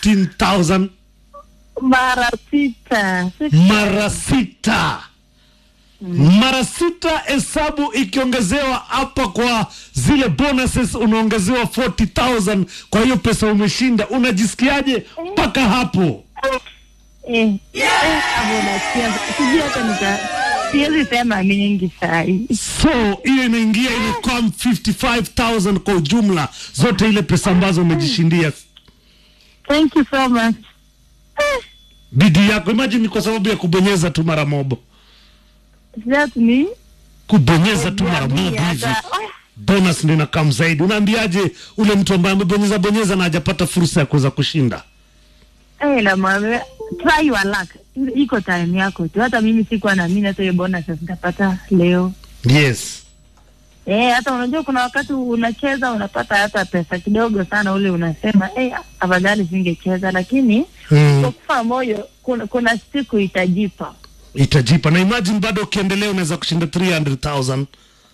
15000 mara sita Sita. mara sita mara sita hesabu ikiongezewa hapa kwa zile bonuses unaongezewa 40000 kwa hiyo pesa umeshinda unajisikiaje mpaka hapo Eh, eh, hapo nasikia sijui hata nika siwezi sema mingi sahi so hiyo inaingia inakuwa 55000 kwa ujumla zote ile pesa ambazo umejishindia thank you so much Eh, bidii yako imagine ni kwa sababu ya kubonyeza tu mara mobo that me kubonyeza tu mara mobo hivi hata bonus ndio inakam zaidi unaambiaje ule mtu ambaye amebonyeza bonyeza na hajapata fursa ya kuweza kushinda eh, namwambia try your luck iko time yako tu hata mimi sikuwa naamini hata hiyo bonus nitapata leo yes Eh, hata unajua kuna wakati unacheza unapata hata pesa kidogo sana, ule unasema eh, afadhali singecheza, lakini mm. kwa kufa moyo kuna, kuna siku itajipa. itajipa na imagine bado ukiendelea unaweza kushinda 300000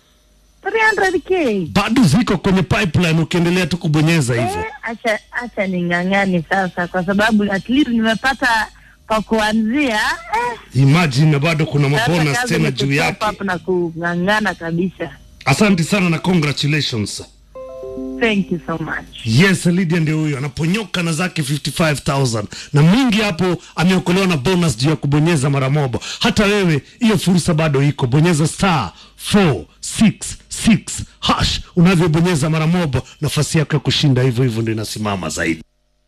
300k bado ziko kwenye pipeline ukiendelea tu kubonyeza hivyo eh, acha acha ning'ang'ani sasa, kwa sababu at least nimepata pa kuanzia eh, imagine na bado kuna sasa mabonus kazi tena ni juu kustep yake up na kung'ang'ana kabisa. asante sana na congratulations Thank you so much. yes lydia ndio huyo anaponyoka na zake 55000 na mingi hapo ameokolewa na bonus juu ya kubonyeza mara moja hata wewe hiyo fursa bado iko bonyeza star 466 hash unavyobonyeza mara moja nafasi yako ya kushinda hivyo hivyo ndio inasimama zaidi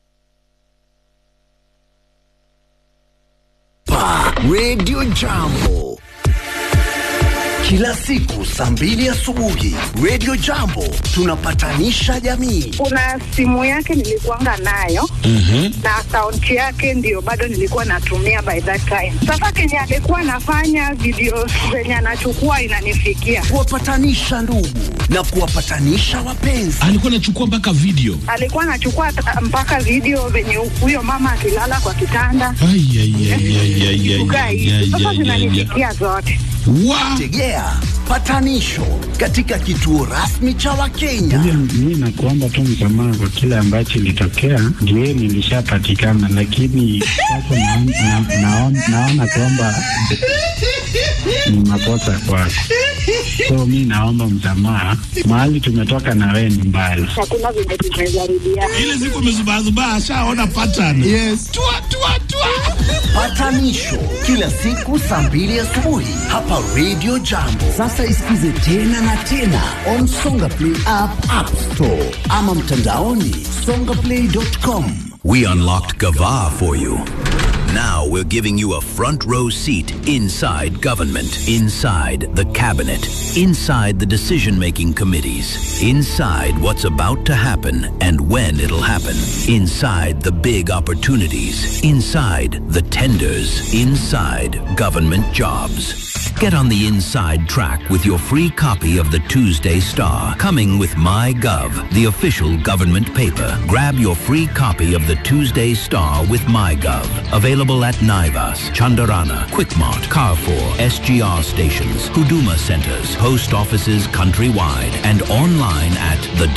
Pa Radio Jambo. Kila siku saa mbili asubuhi Radio Jambo tunapatanisha jamii. kuna simu yake nilikuanga nayo na akaunti yake ndio bado nilikuwa natumia by that time. Sasa kenye alikuwa anafanya video zenye anachukua inanifikia, Kuwapatanisha ndugu na kuwapatanisha wapenzi. alikuwa anachukua mpaka video alikuwa anachukua ta- mpaka video venye huyo mama akilala kwa kitanda Ai, ai, ai, ai, ai, ai, kukaa ai, hivi. ai, Sasa ai, ai, ai. zinanifikia zote. Wa- Tegea patanisho katika kituo rasmi cha Wakenya. Mi nakuomba tu msamaha kwa kile ambacho ilitokea, ndio nilishapatikana, lakini sasa naon- na- naon- naona kwamba ni makosa kwako, so mi naomba msamaha. Mahali tumetoka na wewe ni mbali. Hakuna venye tumezarudia. ile siku amezubazubaa ashaona pattern yes. tua, tua, tua. Patanisho kila siku saa mbili asubuhi hapa Radio Jambo. Sasa isikize tena na tena on Songa Play app, App Store ama mtandaoni songaplay.com. We unlocked Gava for you. Now we're giving you a front row seat inside government, inside the cabinet, inside the decision making committees, inside what's about to happen and when it'll happen, inside the big opportunities, inside the tenders, inside government jobs. Get on the inside track with your free copy of the Tuesday Star, coming with MyGov, the official government paper. Grab your free copy of the Tuesday Star with MyGov. Available at Naivas, Chandarana, Quickmart, Carrefour, SGR stations, Huduma centers, post offices countrywide, and online at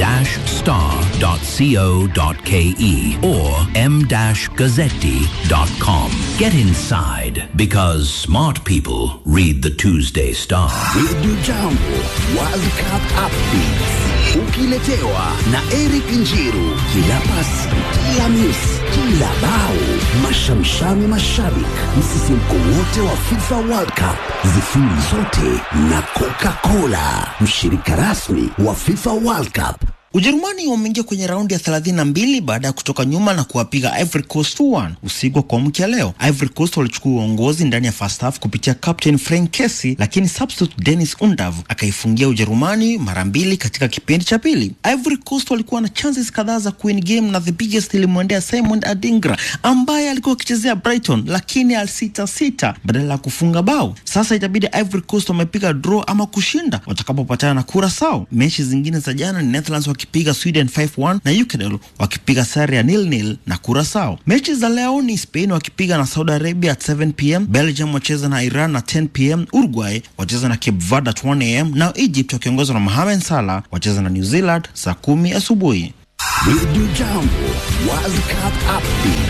the-star.co.ke or m-gazzetti.com. Get inside because smart people read the Tuesday Star. Radio Jambo World Cup Updates ukiletewa na Eric Njiru. Kila pasi, kila miss, kila bao, mashamshami mashabik, msisimko wote wa FIFA World Cup, zifuli zote na Coca-Cola, mshirika rasmi wa FIFA World Cup. Ujerumani wameingia kwenye raundi ya 32 baada ya kutoka nyuma na kuwapiga Ivory Coast 2-1 usiku wa kuamkia leo. Ivory Coast walichukua uongozi ndani ya first half kupitia captain Frank Kessie, lakini substitute Dennis Undav akaifungia Ujerumani mara mbili katika kipindi cha pili. Ivory Coast walikuwa na chances kadhaa za kuwin game na the biggest ilimwendea Simon Adingra ambaye alikuwa akichezea Brighton, lakini alisita sita badala ya kufunga bao. Sasa itabidi Ivory Coast wamepiga draw ama kushinda watakapopatana na Curacao. Mechi zingine za jana ni Netherlands wakipiga Sweden 5-1 na Ecuador wakipiga sare ya nil nil na Curacao. Mechi za leo ni Spain wakipiga na Saudi Arabia at 7 pm, Belgium wacheza na Iran at 10 pm, Uruguay wacheza na Cape Verde at 1 am, na Egypt wakiongozwa na Mohamed Salah wacheza na New Zealand saa kumi asubuhi. Radio Jambo World Cup Updates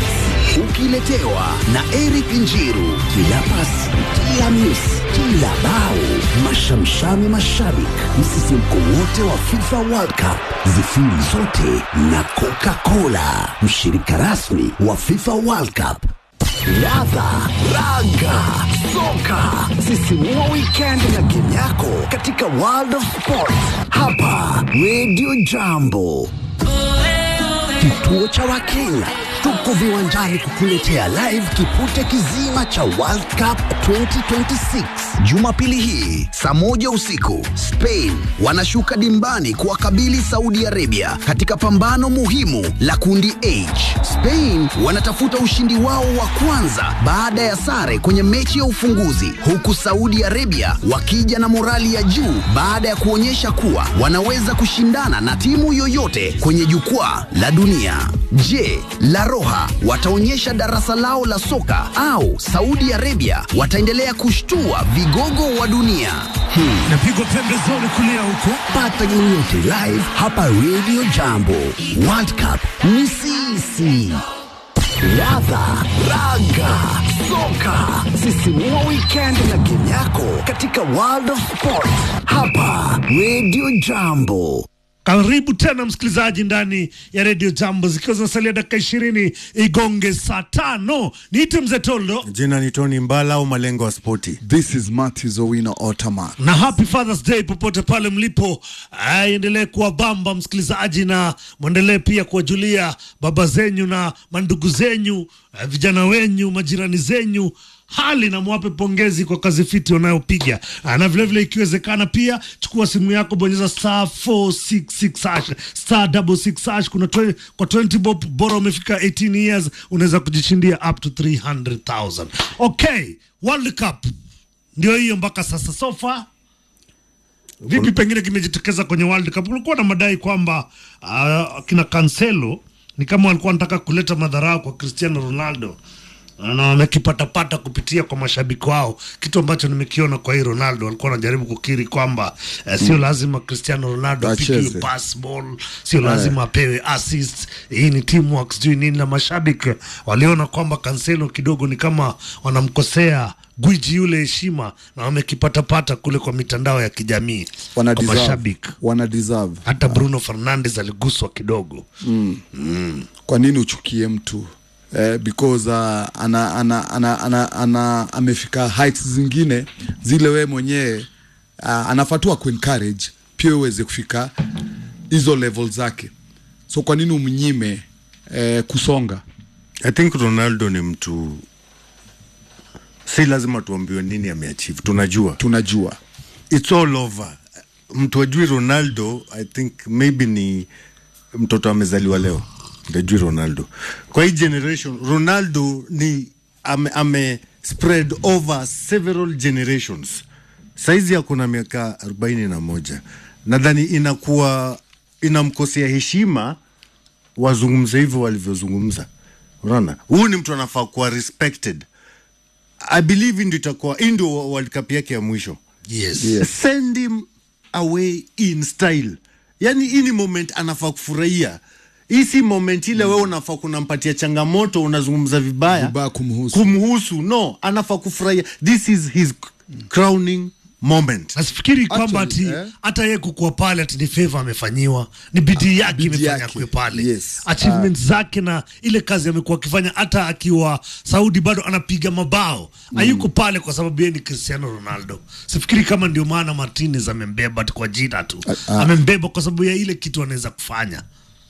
ukiletewa na Eric Njiru. Kila pasi, kila miss, kila bao, mashamshami mashabik, msisimko wote wa FIFA World Cup, zifiri zote na Coca-Cola, mshirika rasmi wa FIFA World Cup. Ladha, raga, soka, sisimua weekend na game yako katika World of Sport hapa Radio Jambo. Kituo cha Wakenya tuko viwanjani kukuletea live kipute kizima cha World Cup 2026 Jumapili hii saa moja usiku. Spain wanashuka dimbani kuwakabili Saudi Arabia katika pambano muhimu la kundi H. Spain wanatafuta ushindi wao wa kwanza baada ya sare kwenye mechi ya ufunguzi, huku Saudi Arabia wakija na morali ya juu baada ya kuonyesha kuwa wanaweza kushindana na timu yoyote kwenye jukwaa la dunia. Je, La Roja wataonyesha darasa lao la soka au Saudi Arabia wataendelea kushtua vigogo wa dunia? Hmm. Napigwa pembezoni kulia huko. Pata game yote live hapa Radio Jambo. World Cup ni sisi. Ladha, raga, soka, sisimua weekend na game yako katika World of Sport hapa Radio Jambo. Karibu tena msikilizaji ndani ya redio Jambo, zikiwa zinasalia dakika ishirini igonge saa tano. Niite mzee Toldo Jina ni Tony Mbala au malengo ya spoti. This is Matthews Owino Ottoman. na happy Father's Day popote pale mlipo. Ah, Endelee kuwa bamba msikilizaji, na mwendelee pia kuwajulia baba zenyu na mandugu zenyu, ah, vijana wenyu, majirani zenyu hali na mwape pongezi kwa kazi fiti wanayopiga. Ah, na vilevile ikiwezekana pia chukua simu yako, bonyeza star 466 hash star 66 hash. Kuna twe, kwa 20 bob, bora umefika 18 years unaweza kujishindia up to 300,000. Okay, World Cup ndio hiyo mpaka sasa so far vipi pengine kimejitokeza kwenye World Cup? Kulikuwa na madai kwamba uh, kina Cancelo ni kama walikuwa wanataka kuleta madharau kwa Cristiano Ronaldo na wamekipatapata kupitia kwa mashabiki wao, kitu ambacho nimekiona kwa hii Ronaldo. Walikuwa wanajaribu kukiri kwamba eh, sio lazima Cristiano Ronaldo apigiwe Acheze. pass ball, sio lazima apewe assist. Hii ni teamwork, sijui nini, na mashabiki waliona kwamba Cancelo kidogo ni kama wanamkosea gwiji yule heshima, na wamekipatapata kule kwa mitandao ya kijamii Wana kwa deserve. mashabiki. Wana deserve. Hata Bruno Fernandes aliguswa kidogo. Kwa nini uchukie mtu? Eh, because uh, ana, ana, ana, ana, ana, amefika heights zingine zile we mwenyewe uh, anafatua kuencourage pia uweze kufika hizo level zake, so kwa nini umnyime eh, kusonga? I think Ronaldo ni mtu, si lazima tuambiwe nini ameachieve, tunajua Tunajua it's all over. Mtu ajui Ronaldo, I think maybe ni mtoto amezaliwa leo ndio ajui Ronaldo. Kwa hii generation Ronaldo ni ame, ame spread over several generations. Saizi ako na miaka arobaini na moja, nadhani inakuwa inamkosea heshima wazungumze hivyo walivyozungumza. Unaona, huyu ni mtu anafaa kuwa respected. I believe ndio itakuwa hii ndio World Cup yake ya mwisho Yes. send him away in style. Yani hii ni moment anafaa kufurahia. Hii si moment ile wewe unafaa kunampatia changamoto, unazungumza vibaya Vibaya kumhusu. kumhusu. No, anafaa kufurahia. This is his crowning moment. nasifikiri kwamba ati Actually, eh? hata yeye kukuwa pale ati ni favor amefanyiwa, ni bidii yake bidii imefanya yake. kuwe pale Yes. achievements zake na ile kazi amekuwa akifanya, hata akiwa Saudi bado anapiga mabao hayuko pale kwa sababu yeye ni Cristiano Ronaldo. Sifikiri kama ndio maana Martinez amembeba ati kwa jina tu, amembeba kwa sababu ya ile kitu anaweza kufanya.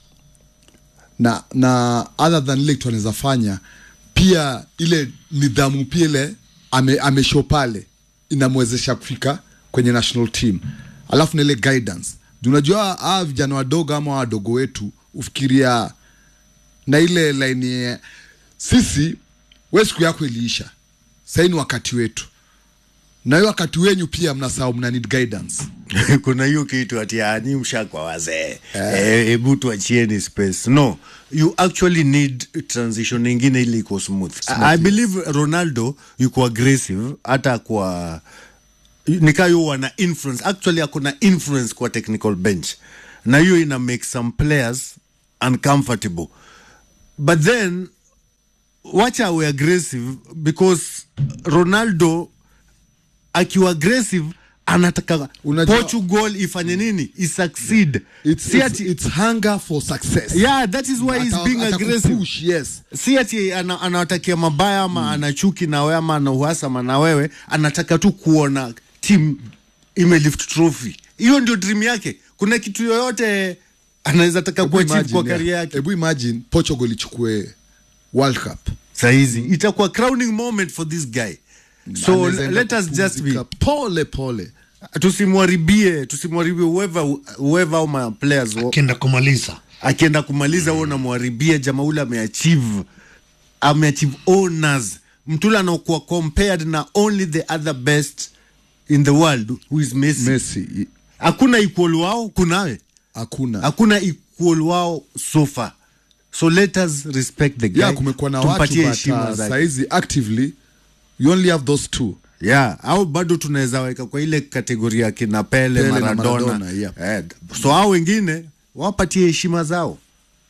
na na other than ile kitu anaweza fanya pia ile nidhamu pia ile ame, ameshow pale inamwezesha kufika kwenye national team alafu na ile guidance Juu unajua hawa vijana wadogo ama wadogo wetu ufikiria na ile laini ya- sisi we siku yako iliisha sahii ni wakati wetu na hiyo wakati wenyu pia mnasahau mna need guidance kuna hiyo kitu ati ani mshakwa wazee Eh, hebu tuachieni space no you actually need transition ingine ili iko smooth, I, I believe ronaldo yuko aggressive hata kwa nikaa yo wana influence actually akuna influence kwa technical bench na hiyo ina make some players uncomfortable but then wacha awe aggressive because ronaldo akiwa aggressive anataka Unajua- portugal ifanye nini isucceed It's, si it's, ati it's hunger for success. yeah that is why he's Ata- being aggressive atakupush, yes. si ati ana- anawatakia mabaya ama ana chuki na wewe ama ana uhasama na wewe anataka tu kuona team imelift trophy hiyo ndio dream yake kuna kitu yoyote anaweza taka Hebu kuachieve imagine, kwa yeah. karia yake Hebu imagine Portugal ichukue World Cup. sahizi itakuwa crowning moment for this guy so Anaweza enda let us just be kupumzika pole pole. tusimwaribie tusimwaribie whoever whoever au ma players wa- Akienda kumaliza akienda kumaliza huo namwaribia jamaa ule ameachieve ameachieve honors mtule anaokuwa compared na only the other best in the world who is Messi. Messi i- hakuna equal wao kunawe hakuna. hakuna equal wao so far so let us respect the guy Yeah, kumekuwa na watu Tumpatie but heshima uh, zake. saizi actively you only have those two. yeah au bado tunaweza weka kwa ile kategoria ya kina Pele, Pele na Maradona, Maradona, yeah. eh, so hao wengine wapatie heshima zao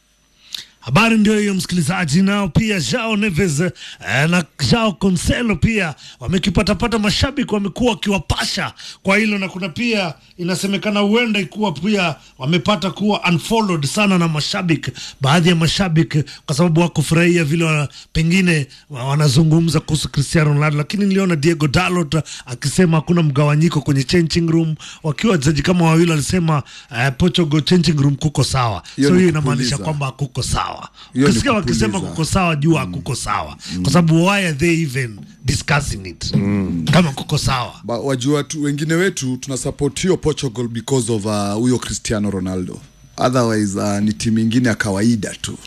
Habari ndio hiyo msikilizaji, nao pia Jao Neves eh, na Jao Cancelo pia wamekipatapata, mashabiki wamekuwa wakiwapasha kwa hilo, na kuna pia inasemekana huenda ikuwa pia wamepata kuwa unfollowed sana na mashabiki, baadhi ya mashabiki kwa sababu wakufurahia vile wa, pengine wa- wanazungumza kuhusu Cristiano Ronaldo, lakini niliona Diego Dalot akisema hakuna mgawanyiko kwenye changing room, wakiwa wachezaji kama wawili walisema eh, Portugal changing room kuko sawa, Hiyo so ni hiyo kupuliza. inamaanisha kwamba kuko sawa. Hiyo ni Ukisikia wakisema kupuliza. kuko sawa, jua kuko sawa, kwa sababu why are they even discussing it kama kuko sawa? Ba, wajua tu, wengine wetu tuna support hiyo Portugal because of uh, huyo Cristiano Ronaldo. Otherwise uh, ni timu ingine ya kawaida tu.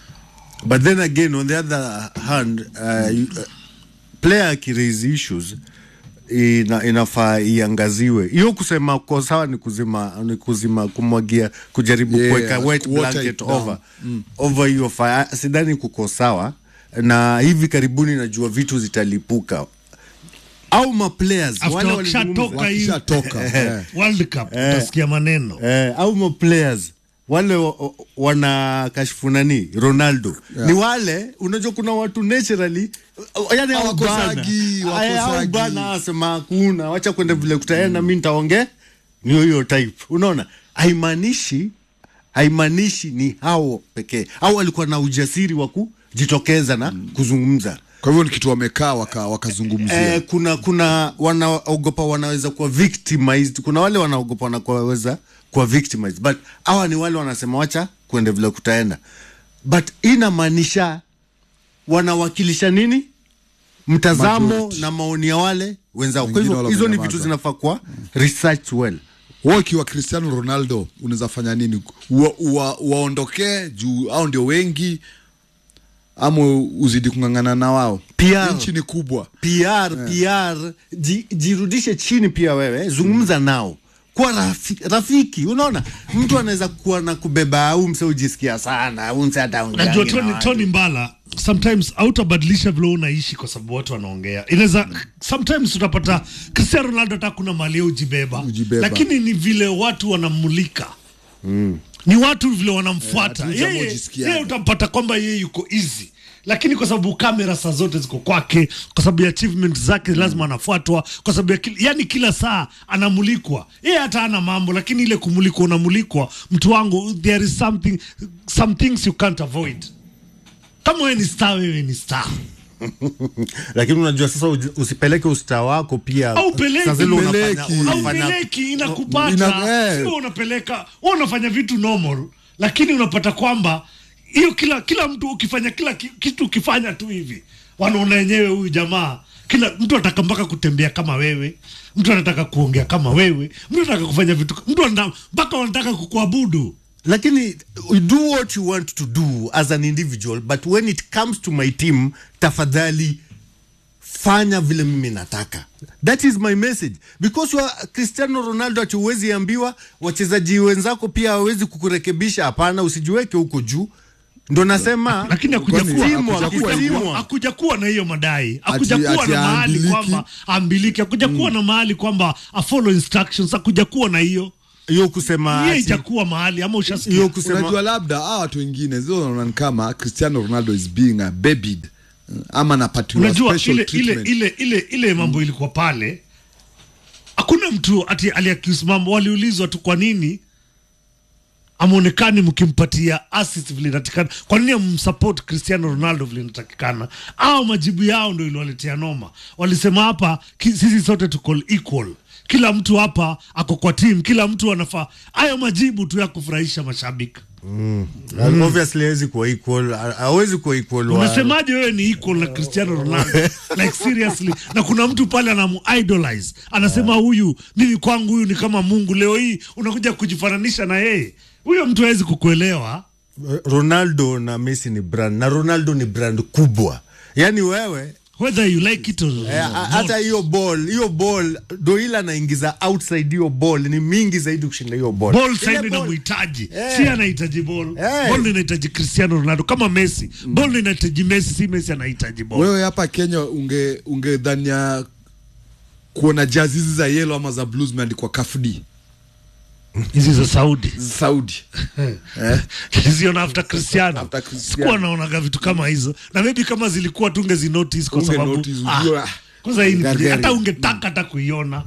but then again on the other hand uh, you- uh, player akiraise issues ina, inafaa iangaziwe hiyo kusema ko sawa ni kuzima ni kuzima kumwagia kujaribu Yeah, kuweka wet water blanket it down. over over hiyo fire sidhani kuko sawa na hivi karibuni najua vitu zitalipuka au maplayers After wale wakishatoka walizungumza- hii Wakishatoka eh. World Cup utasikia maneno eh, au ma players wale wa- wa- wana kashfu nani Ronaldo Yeah. ni wale unajua kuna watu naturally uh, yani au Hawakosagi, bana. Aya, au hawakosagi. bana asema hakuna wacha kwenda vile kutaenda mi nitaongea ni hiyo type unaona haimaanishi haimaanishi ni hao pekee au alikuwa na ujasiri wa kujitokeza na kuzungumza Kwa hivyo ni kitu wamekaa waka- wakazungumzia Eh, kuna kuna wanaogopa wanaweza kuwa victimized. Kuna wale wanaogopa wanaweza kuwa victimized, but hawa ni wale wanasema wacha kuende vile kutaenda, but inamaanisha wanawakilisha nini? Mtazamo Majority. na maoni ya wale wenzao. Kwa Wengine hivyo wale hizo ni wamenyamaza. vitu zinafaa kuwa research well. wewe ukiwa Cristiano Ronaldo unaweza fanya nini? Ua- ua- Waondokee juu au ndio wengi, ama uzidi kung'ang'ana na wao? PR. Nchi ni kubwa. PR, PR, ji, jirudishe chini pia wewe, zungumza nao kuwa rafi, rafiki. Unaona, mtu anaweza kuwa na kubeba au mse ujisikia sana au mse ataongea Najua na Tony, watu. Tony Mbala sometimes hautabadilisha vile unaishi kwa sababu watu wanaongea. Inaweza sometimes utapata Cristiano Ronaldo hata kuna mali ya ujibeba, Ujibeba. lakini ni vile watu wanamulika ni watu vile wanamfuata Eh, hatuja yeye. mojisikiaje. Yeye utampata kwamba yeye yuko easy lakini kwa sababu kamera saa zote ziko kwake, kwa sababu ya achievement zake lazima anafuatwa, kwa sababu ya kila, yani kila saa anamulikwa. Yeye hata ana mambo, lakini ile kumulikwa, unamulikwa. Mtu wangu, there is something some things you can't avoid. Kama wewe ni star, wewe ni star. lakini unajua sasa uji- usipeleke usta wako pia Au peleki. Saa zile unafanya- Peleki. au unafanya- peleki inakupata Ina- eh. sio unapeleka wewe unafanya vitu normal lakini unapata kwamba hiyo kila kila mtu ukifanya kila ki- kitu ukifanya tu hivi wanaona wenyewe huyu jamaa kila mtu anataka mpaka kutembea kama wewe mtu anataka kuongea kama wewe mtu anataka kufanya vitu mtu anataka mpaka wanataka kukuabudu lakini do what you want to do as an individual but when it comes to my team tafadhali fanya vile mimi nataka that is my message because you are cristiano ronaldo ati huwezi ambiwa wachezaji wenzako pia hawezi kukurekebisha hapana usijiweke huko juu ndo nasema lakini hakuja Kwani kuwa- hakuja hakuja kuwa kuwa- hivyo? hakuja kuwa na hiyo madai hakuja Ati- kuwa ati na mahali haambiliki. kwamba ambiliki hakuja kuwa na mahali kwamba a follow instructions hakuja kuwa na hiyo hiyo kusema hiyo ati- ijakuwa mahali ama ushasikia hiyo kusema Unajua labda hawa watu wengine zio wanaona ni kama Cristiano Ronaldo is being uh, babied ama anapatiwa unajua special ile ile treatment. ile ile ile mambo ilikuwa pale hakuna mtu ati aliaccuse mambo waliulizwa tu kwa nini amonekani mkimpatia assist vile inatakikana kwa nini amsupport cristiano ronaldo vile inatakikana au majibu yao ndo iliwaletea noma walisema hapa ki, sisi sote tuko equal kila mtu hapa ako kwa team kila mtu anafaa hayo majibu tu ya kufurahisha mashabiki Mm. Obviously hawezi kuwa equal, ha- hawezi kuwa equal wa- unasemaje wewe ni equal na cristiano ronaldo like seriously na kuna mtu pale anamuidolize anasema huyu mimi kwangu huyu ni kama mungu leo hii unakuja kujifananisha na yeye huyo mtu hawezi kukuelewa Ronaldo na Messi ni brand na Ronaldo ni brand kubwa. Yaani wewe whether you like it or eh, ha- hata hiyo ball, hiyo ball ndo ile anaingiza outside hiyo ball ni mingi zaidi kushinda hiyo ball. ball Ile saidi ball- inamhitaji Eh. si anahitaji ball Eh. ball inahitaji cristiano ronaldo kama messi ball inahitaji messi si messi anahitaji ball wewe hapa kenya unge ungedhania kuona jazi hizi za yelo ama za blue zimeandikwa kafd hizi za saudi saudi eh? ziona after cristiano After Cristiano. sikuwa naonaga vitu kama hizo na maybe kama zilikuwa tungezi notice kwa Unge sababu notice, ah, ujue, ah, kwanza hii ni gari, hata gari. ungetaka hata kuiona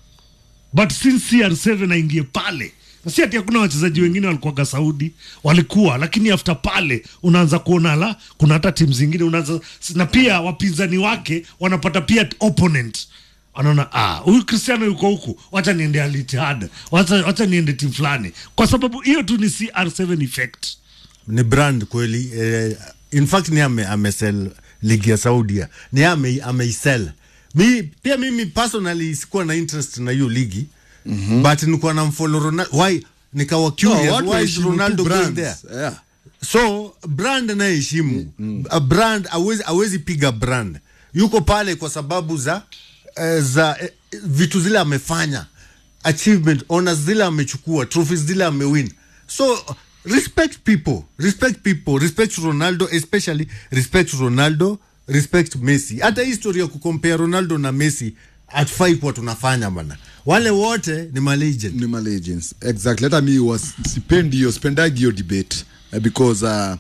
but since CR7 aingie pale na si ati hakuna wachezaji wengine walikuwaga Saudi walikuwa, lakini after pale unaanza kuona la kuna hata timu zingine unaanza na pia wapinzani wake wanapata pia opponent wanaona ah, huyu Cristiano yuko huku, wacha niende Al Ittihad, wacha, wacha niende timu fulani, kwa sababu hiyo tu ni CR7 effect. ni brand kweli eh, in fact ni ame, amesell ligi ya saudia ni ame, ameisell mi pia mimi personally sikuwa na interest na hiyo ligi mm-hmm. but nilikuwa na mfollow ronaldo why nikawa curious No, watu why is waheshimu tu ronaldo going brands. there Yeah. so brand anayeheshimu mm. a brand awezi, awezi piga brand yuko pale kwa sababu za eh, za eh, vitu zile amefanya achievement honors zile amechukua trophies zile amewin so respect people respect people respect ronaldo especially respect ronaldo respect messi hata hii story ya kukompea ronaldo na messi hatufai kuwa tunafanya bana wale wote ni malegend ni ma legends exactly hata mi was sipendi hiyo spendagi hiyo debate uh, because uh,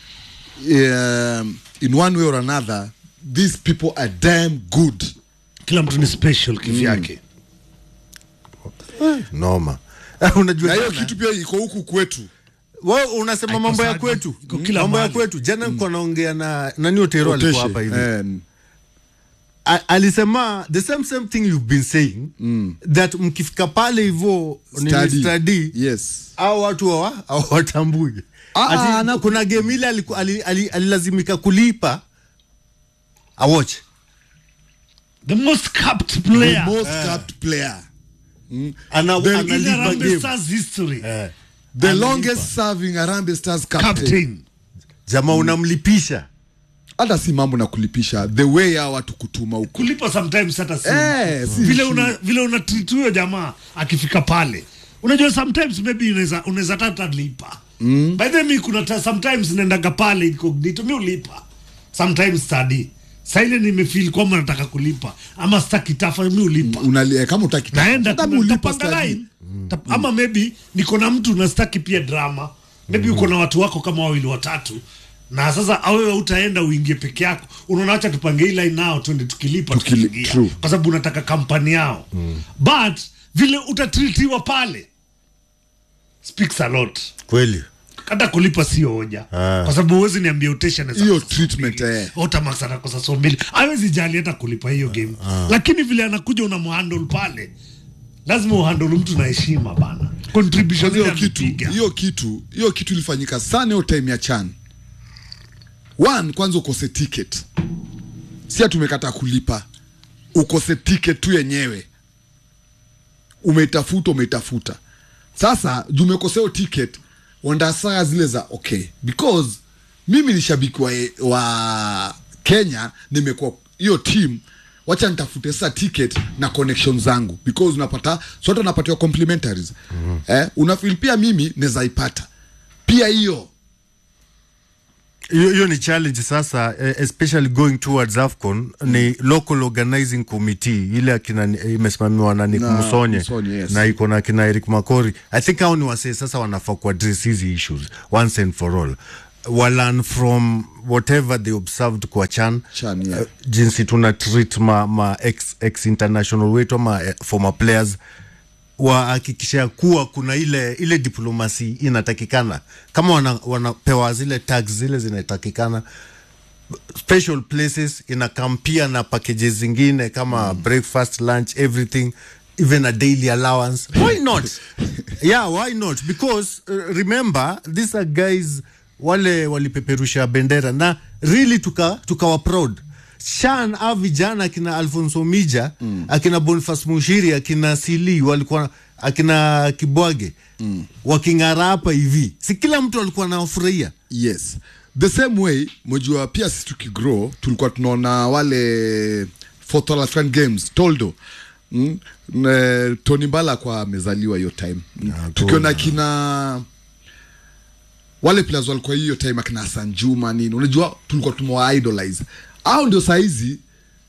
um, in one way or another these people are damn good Kila mtu ni special kivyake. noma unajua na hiyo jana- kitu pia iko huku kwetu wewe unasema Haiko mambo ya sana. kwetu Iko kila mambo ya mahali. kwetu jana nilikuwa naongea na nani Otero alikuwa Oteshe, hapa hivi eh, A- alisema the same same thing you've been saying that mkifika pale hivyo ni study. study yes au watu hawa hawatambui Ah, Ati ah, na- kuna game ile aliku- ali- ali- alilazimika kulipa awatch The most capped the player most capped player ana, The- in analipa Harambee game Stars history. Eh. the longest serving Harambee Stars captain Captain. jamaa unamlipisha hata si mambo na kulipisha the way ya watu kutuma huko kulipa sometimes hata si Eh, si vile issue. una vile una treat huyo jamaa akifika pale unajua sometimes maybe unaweza unaweza tata lipa mm. by the way mi kuna ta, sometimes naendaga pale incognito mi ulipa sometimes study saa ile nimefeel kwamba nataka kulipa ama sitaki tafa mi ulipa Unali, eh, kama utaki naenda hata kuna- ulipa tapanga study. line Tap- ama maybe niko na mtu nastaki pia drama maybe uko na watu wako kama wawili watatu na sasa awewe utaenda uingie peke yako unaona acha tupange hii line nao twende tukilipa Tukili- tukiingia true. kwa sababu unataka kampani yao but vile utatritiwa pale speaks a lot kweli hata kulipa sio hoja Ah. kwa sababu huwezi niambia utesha anaweza Hiyo kosa treatment, so mbili. eh. Otamax anakosa so mbili hawezi jali hata kulipa hiyo game lakini vile anakuja unamhandle pale lazima uhandle mtu na heshima bana contribution hiyo ile kitu amepiga. hiyo kitu hiyo kitu ilifanyika sana hiyo time ya chan one kwanza ukose ticket si tumekata kulipa ukose ticket tu yenyewe umeitafuta umeitafuta sasa juu umekosea hiyo ticket wandasaa zile za okay because mimi ni shabiki wa, wa kenya nimekuwa hiyo team wacha nitafute sasa ticket na connection zangu because unapata sote unapatiwa complimentaries mm-hmm. eh, unafil pia mimi naweza ipata pia hiyo hiyo hiyo ni challenge sasa eh, especially going towards afcon ni local organizing committee ile akina eh, imesimamiwa na Nick Na Musonye Musonye, yes. na iko na kina Eric Makori I think hao ni wasee sasa wanafaa kuaddress hizi issues once and for all walan from whatever they observed kwa chan, Chan, yeah. uh, jinsi tuna treat ma, ma ex, ex international wetu ama eh, former players wahakikisha kuwa kuna ile ile diplomasi inatakikana kama wana, wanapewa zile tax zile zinatakikana special places inakampia na packages zingine kama mm. breakfast lunch everything even a daily allowance why not yeah why not because uh, remember these are guys wale walipeperusha bendera na really tuka tukawa proud shan a vijana akina alfonso mija mm. akina boniface mushiri akina sili walikuwa akina kibwage mm. waking'ara hapa hivi si kila mtu alikuwa anawafurahia yes the same way mojua pia sisi tukigrow tulikuwa tunaona wale fourth All African games toldo mm? Ne, tony mbala kwa amezaliwa hiyo time mm. tukiona kina wale players walikuwa hiyo time akina Hassan Juma nini unajua tulikuwa tumewa idolize au ndio saizi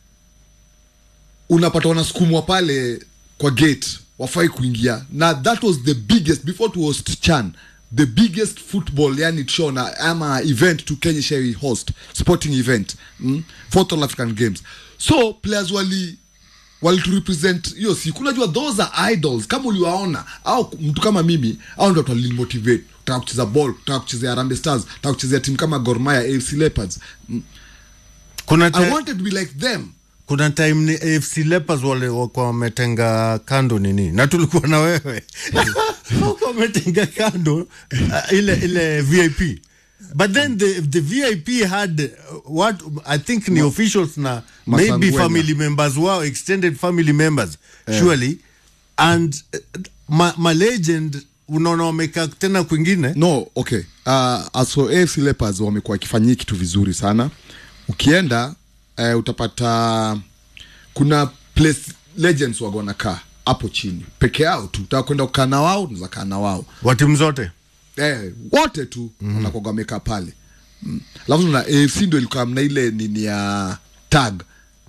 unapata wanasukumwa pale kwa gate wafai kuingia na that was the biggest before to host chan the biggest football yani show na ama event to kenya share host sporting event mm? fourth all african games so players wali waliturepresent hiyo siku unajua those are idols kama uliwaona au mtu kama mimi au ndo tualimotivate taka kucheza ball taka kuchezea Harambee stars taka kuchezea timu kama Gor Mahia afc leopards mm. kuna i te- wanted to be like them kuna time ni AFC Leopards wale wakuwa wametenga kando nini na tulikuwa na wewe wakuwa wametenga kando uh, ile ile VIP but then the the VIP had uh, what I think ni officials na maybe Masangwenya. family members wao extended family members surely and uh, ma, ma legend unaona wamekaa tena kwingine no okay uh, as for AFC Leopards wamekuwa wakifanyia kitu vizuri sana ukienda uh, utapata kuna place legends waga wanakaa hapo chini peke yao tu utaka kwenda kukaa na wao unaweza kaa na wao wa timu zote eh, wote tu mm-hmm. wanakuwaga wamekaa pale mm. alafu na AFC ndio ilikuwa mna ile nini ya tag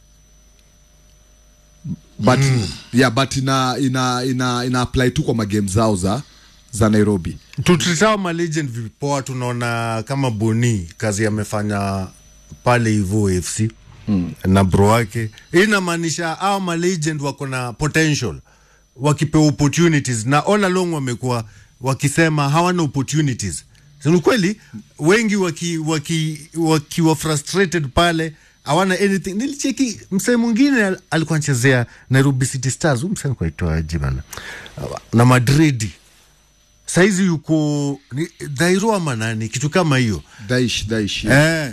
but mm. yeah but ina ina ina, ina apply tu kwa magame zao za za Nairobi tutritao malegend vipoa tunaona kama boni kazi amefanya pale hivo afc mm. na bro wake hii inamaanisha au malegend wako na potential wakipewa opportunities na all along wamekuwa wakisema hawana opportunities So, ni kweli wengi wakiwa waki, waki frustrated pale hawana anything nilicheki msee mwingine al- alikuwa anachezea nairobi city stars huyu msee alikuwa aitwaje bana na madridi saizi yuko ni dhairo ama nani kitu kama hiyo Daish Daish eh.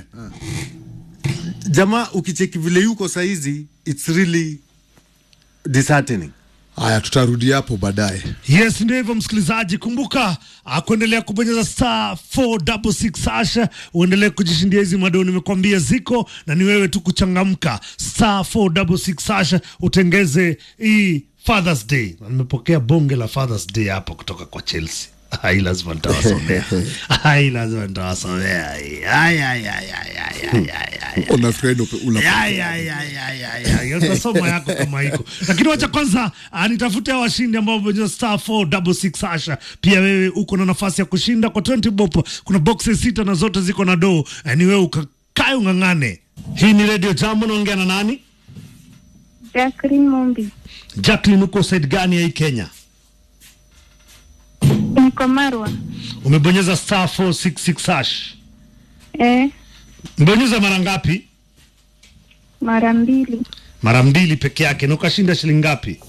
jamaa ukicheki vile yuko saizi its really disheartening haya tutarudi hapo baadaye yes ndio hivyo msikilizaji kumbuka ah, kuendelea kubonyeza star 466 hasha uendelee kujishindia hizi madoo nimekwambia ziko na ni wewe tu kuchangamka star 466 hasha utengeze hii fathers day na nimepokea bonge la fathers day hapo kutoka kwa chelsea Ai, lazima nitawasomea Ai, lazima nitawasomea Ai, ai, ai, ai, ai, ai, ai, ai, ai. unafikiri una Ya, ya, ya, ya, ya, ya. Ya, utasoma yako kama iko lakini wacha kwanza ah, nitafute hawa washindi ambao wamebonyeza star 466 hasha pia wewe uko na nafasi ya kushinda kwa 20 bob kuna boxes sita na zote ziko na doo eh, ni wewe ukakae ung'ang'ane hii ni radio jambo naongea na nani Jacqueline Mumbi. jacklin uko side gani ya hii kenya Niko Marwa. umebonyeza star 466 hash Eh, mbonyeza mara ngapi mara mbili. mara mbili peke yake na ukashinda shilingi ngapi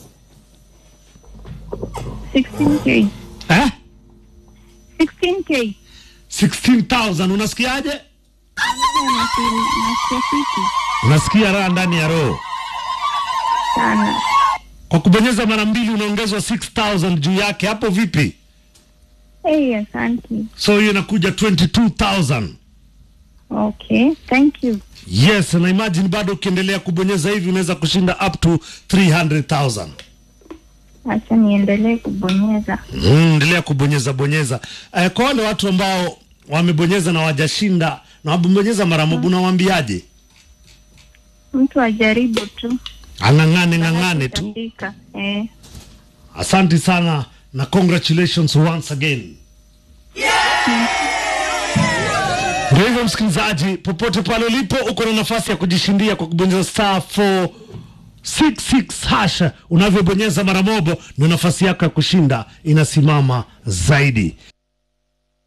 16k. eh? 16k. 16000 unasikiaje Nasi- Nasikia fiti unasikia raha ndani ya roho sana. kwa kubonyeza mara mbili unaongezwa 6000 juu yake hapo vipi Hey, asante. so hiyo inakuja 22000 Okay, thank you. yes na imagine bado ukiendelea kubonyeza hivi unaweza kushinda up to 300000 Acha niendelee kubonyeza. Mm, endelea kubonyeza bonyeza eh, kwa wale watu ambao wamebonyeza na wajashinda na wamebonyeza mara moja unawaambiaje Mtu ajaribu tu. ang'ang'ane ng'ang'ane tu Itafika. Eh. asante sana na congratulations once again Ndio hivyo msikilizaji, popote pale ulipo, uko na nafasi ya kujishindia kwa kubonyeza star 466 hash. Unavyobonyeza mara mobo, ndio nafasi yako ya kushinda inasimama zaidi.